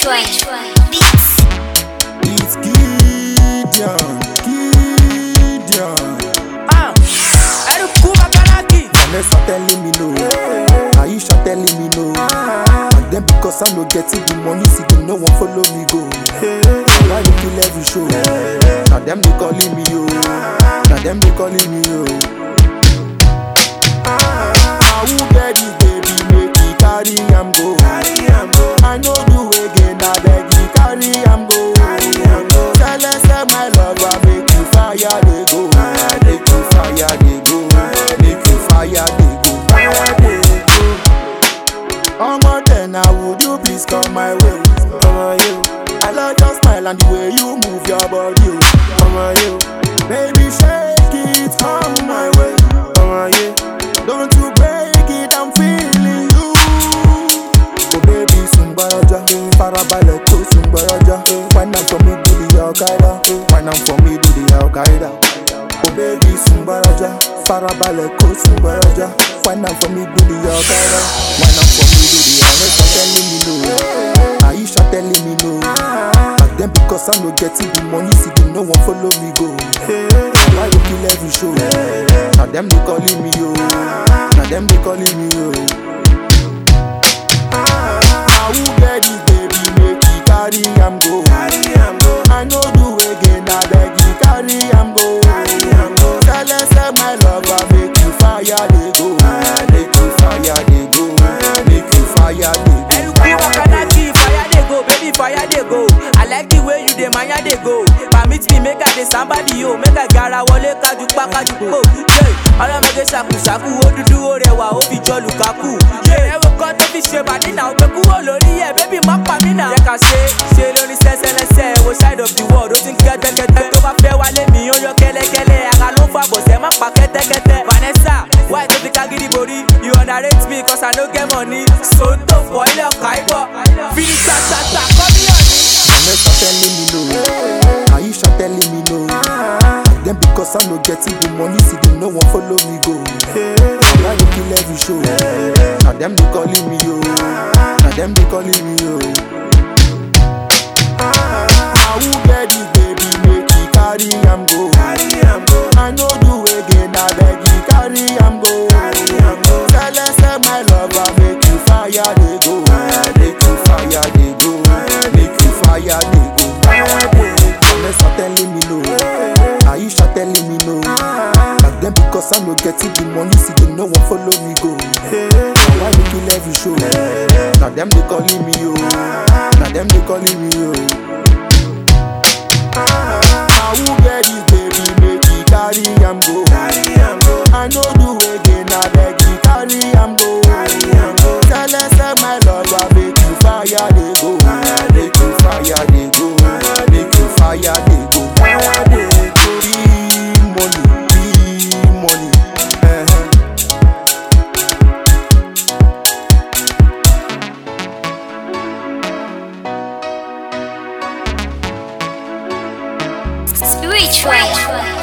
Train. Beats. It's Gideon, Gideon. Ah, Eruku Makanaki. Vanessa telling me no, Aisha telling me no. And then because I no getting the money, see them no one follow me go. Why they kill every show? Now them they calling me yo, now them they calling me yo. I will get this baby, make it carry am go. I know do again, I beg you carry am go. Tell us say my lover make you fire they go, make you fire they go, make you fire they go, fire they go. Omo then now would you please come my way? Omo you, I love your smile and the way you move your body. oh. Omo you, baby shake it come my way. Omo you, don't you break it, I'm feeling you. Oh baby sungbaraja, farabalẹ̀ kó sungbaraja. Wine am for me do the al-Qaeda, wine am for me do the al-Qaeda. Oh baby sungbaraja, farabalẹ̀ kó sungbaraja. Wine am for me do the al-Qaeda, wine am for me do the Vanessa telling me no, Aisha telling me no. Back then because I no getting the money, see them no one follow me go. Why they kill every show? Now them they calling me yo, now them they calling me yo. I will get this baby, make it carry am go. I know do again, I beg you carry am go. Tell us say my lover make you fire they go, make you fire they go, make you fire they go. Eruku Makanaki. Fire dey go, baby fire dey go. I like the way you dey maya dey go. Permit me make I dey somebody yo. Make I gara wọlé kájú pa kájú po. Ọlọ́mọdé ṣàkùṣàkù ó dúdú ó rẹwà ó fi jọ Lukaku. Ẹ̀wọ̀n kan tó fi ṣe bàdí náà ó gbé kúrò lórí ẹ̀ bébí má pa mí náà. Jẹ́ ká ṣe ṣe lórí sẹ́sẹ́lẹ́sẹ́ wo side of the world ó ti ń kẹ́tẹ́kẹ́tẹ́. Tó bá fẹ́ wálé mi ó yọ kẹ́lẹ́kẹ́lẹ́. Ara ló ń fa bọ̀sẹ̀ má pa kẹ́tẹ́kẹ́tẹ́. Vanessa why tó fi kágídí borí? You underrate me cause I no get money. Sòótọ́ fọ ilé ọkà ibọ̀. Fini tata kọ́ mi hàn ní. Vanessa telling me no, Aisha telling me no. Back then because I no getting the money, see them no one follow me go. Why they kill every show? Now them they calling me yo, now them they calling me yo. I will get this baby, make it carry am go. I know do again, I beg you carry am go. Tell us say my lover make you fire they go, make you fire they go, make you fire they go. Fire they go. Vanessa telling me no, Aisha telling me no. Back then because I no getting the money, see them no one follow me go. Why they kill every show? Now them they calling me yo, now them they calling me yo. I will get this baby, make it carry am go. I know do again, I beg you carry am go. Tell us say my lover make you fire they go, make you fire they go, make you fire they go. Fire they go. Big money, big money. eh. Spirit Train.